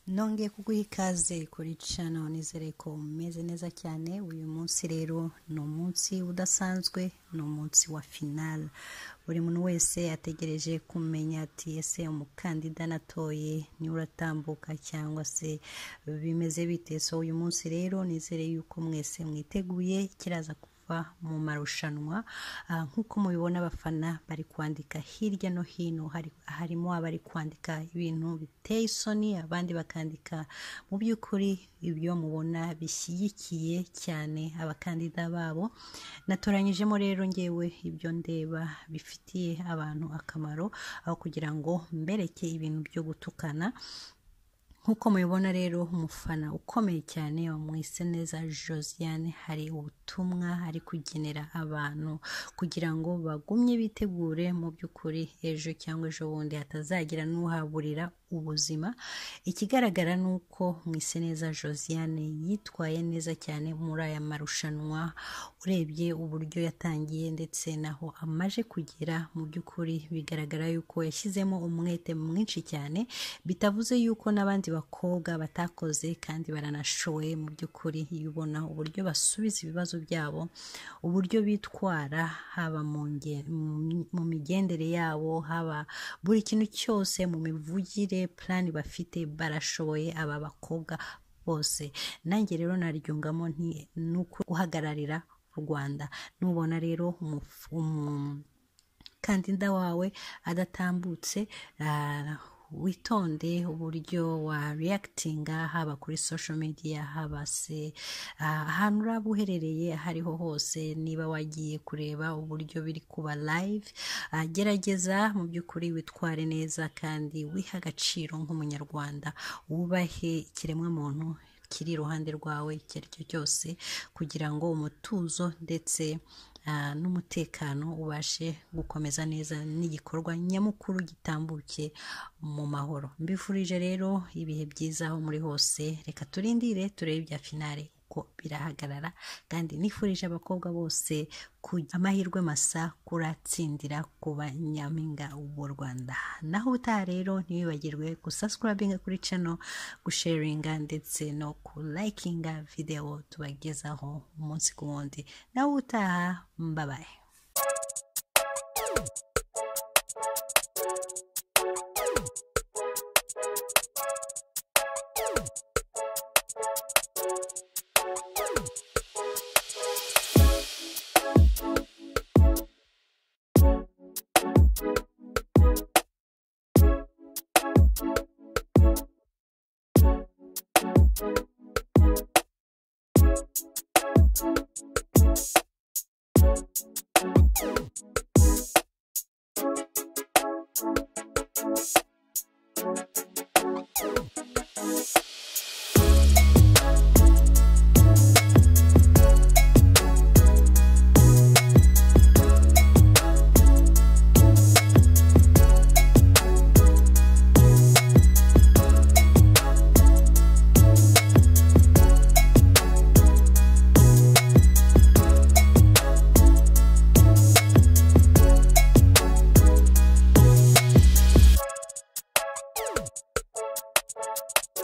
nongeye kuguha ikaze kuri cano nizere ko umeze neza cyane uyu munsi rero ni umunsi udasanzwe ni umunsi wa finale buri muntu wese ategereje kumenya ati ese umukandida natoye niwe uratambuka cyangwa se bimeze bite so uyu munsi rero nizere yuko mwese mwiteguye kiraza mu marushanwa nk'uko mubibona abafana bari kwandika hirya no hino harimo abari kwandika ibintu biteye isoni abandi bakandika mu by'ukuri ibyo mubona bishyigikiye cyane abakandida babo natoranyijemo rero ngewe ibyo ndeba bifitiye abantu akamaro aho kugira ngo mbereke ibintu byo gutukana nk'uko mubibona rero umufana ukomeye cyane wamwise neza josiane hari ubutumwa ari kugenera abantu kugira ngo bagumye bitegure mu by'ukuri ejo cyangwa ejo bundi hatazagira n'uhaburira ubuzima ikigaragara ni uko mwise neza josiane yitwaye neza cyane muri aya marushanwa urebye uburyo yatangiye ndetse naho amaje kugera mu by'ukuri bigaragara yuko yashyizemo umwete mwinshi cyane bitavuze yuko n'abandi bakobwa batakoze kandi baranashoboye mu by'ukuri iyo ubona uburyo basubiza ibibazo byabo uburyo bitwara haba mu migendere yabo haba buri kintu cyose mu mivugire purani bafite barashoboye aba bakobwa bose nanjye rero naryungamo nuko uhagararira u rwanda nubona rero umukandida wawe adatambutse witonde uburyo wa reyakitinga haba kuri social media haba se ahantu uraba uherereye aho ariho hose niba wagiye kureba uburyo biri kuba live gerageza mu by'ukuri witware neza kandi wiha agaciro nk'umunyarwanda wubahe ikiremwamuntu kiri iruhande rwawe icyo ari cyo cyose kugira ngo umutuzo ndetse n'umutekano ubashe gukomeza neza n'igikorwa nyamukuru gitambuke mu mahoro mbifurije rero ibihe byiza aho muri hose reka turindire turebe ibya finale uko birahagarara kandi nifurije abakobwa bose amahirwe masa kuratsindira kuba nyampinga w'u rwanda naho ubutaha rero ntibibagirwe gusaskurabinga kuri cano gusharinga ndetse no kulayikinga videwo tubagezaho umunsi ku wundi naho ubutaha mbabaye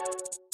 you